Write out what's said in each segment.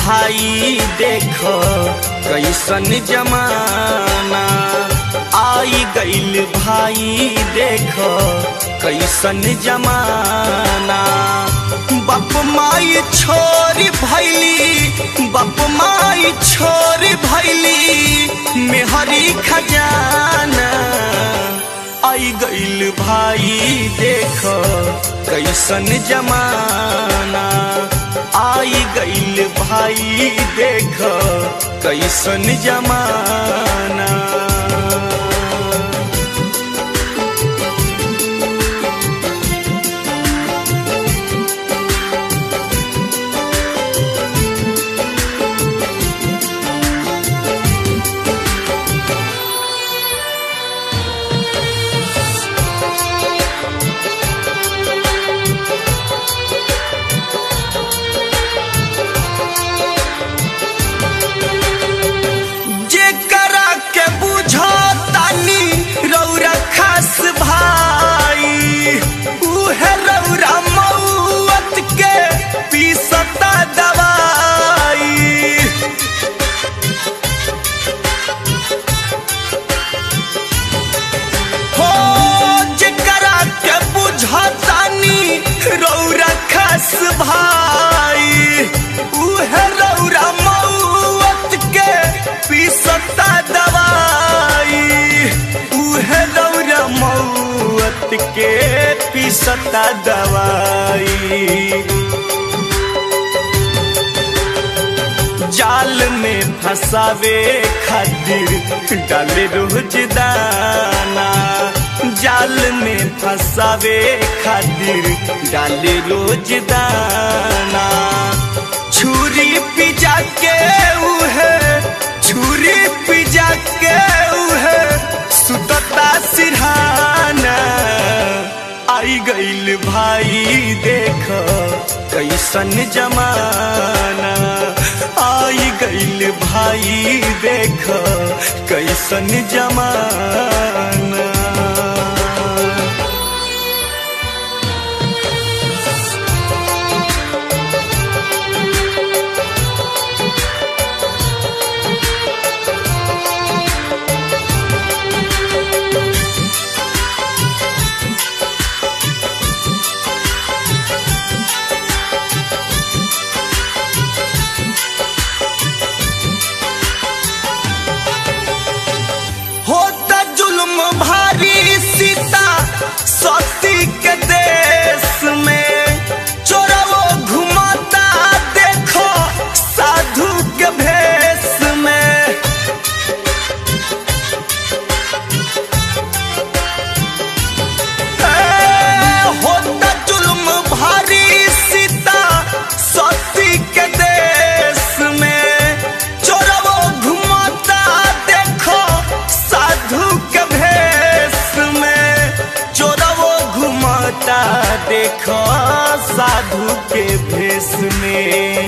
भाई देख कैसन जमाना आई गईल भाई देख कैसन जमाना बाप माई छोरी भैली बाप माई छोरी भैली मेहरी खजाना आई गईल भाई देख कैसन जमाना आई गईल भाई देख कैसन जमाना जेकरा के बुझो तानी रौरा खास भाई उहे रौरा मौत के पीसता दवाई हो जेकरा के बुझो तानी रौरा खास भाई उहे रौरा मौत के पीसता दवाई उहे रौरा मौत के पीसता दवाई जाल में फंसावे खातिर डाले रोज दाना जाल में फंसावे खातिर डाले रोज दाना छुरी पिजा के उहे छुरी पिजा के उहे सुतता सिरहाना आई गईल भाई देख कैसन जमाना आई गईल भाई देख कैसन जमाना होता जुल्म भारी सीता सती के देश में चोरवो घुमाता देखो साधु के भेष में ए, होता जुल्म भारी सीता सती के देश में चोरवो घुमाता देखो साधु के भेष में चोरवो घुमाता देखो साधु के भेष में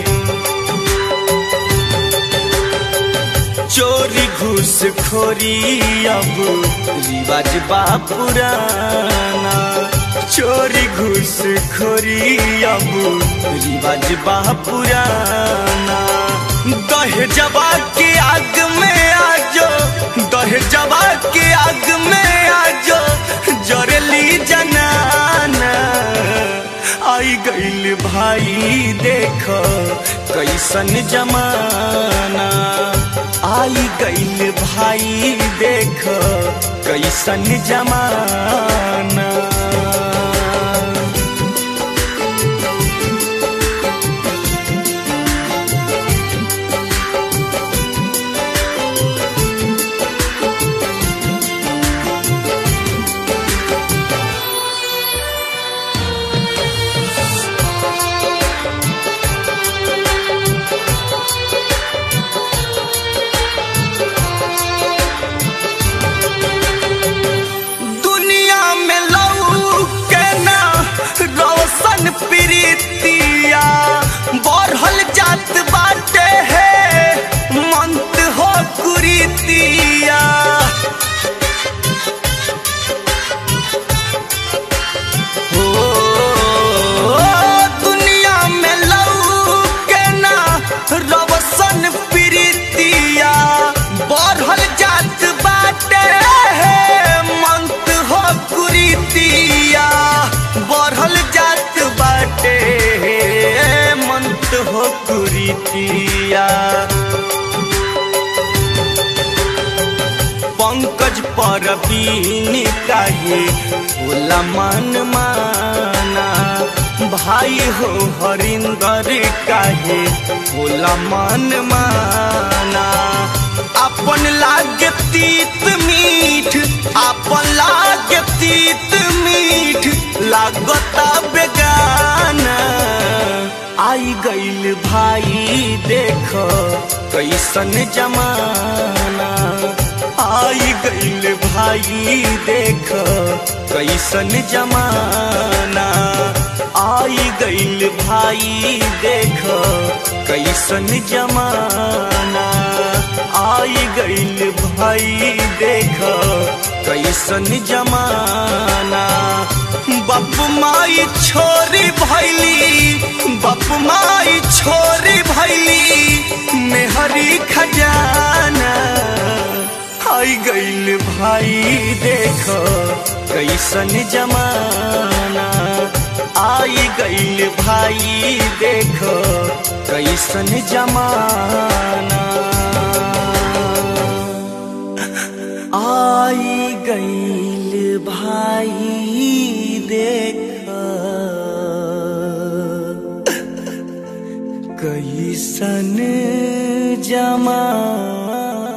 चोरी घूस खोरी अब रिवाज बा पुराना चोरी घूस खोरी अब रिवाज बा पुराना दहेजबा के आग में आजो दहेजबा के आग में आजो जरली जनाना आई गईल भाई देख कैसन जमाना आई गईल भाई देख कैसन जमाना दुनिया में लऊ के परबीन काहे होला मन माना भाई हो हरिंदर काहे होला मन माना अपन लागे तीत मीठ अपन लागे तीत मीठ लागता बेगाना आई गईल भाई देख कैसन जमाना आई गईल भाई देख कैसन जमाना आई गईल भाई देख कैसन जमाना आई गईल भाई देख कैसन जमाना बाप माई छोरी भैली बाप माई छोरी भैली मेहरी खजाना आई गईल भाई देख कैसन जमाना आई गईल भाई देख कैसन जमाना आई गईल भाई देख कैसन जमाना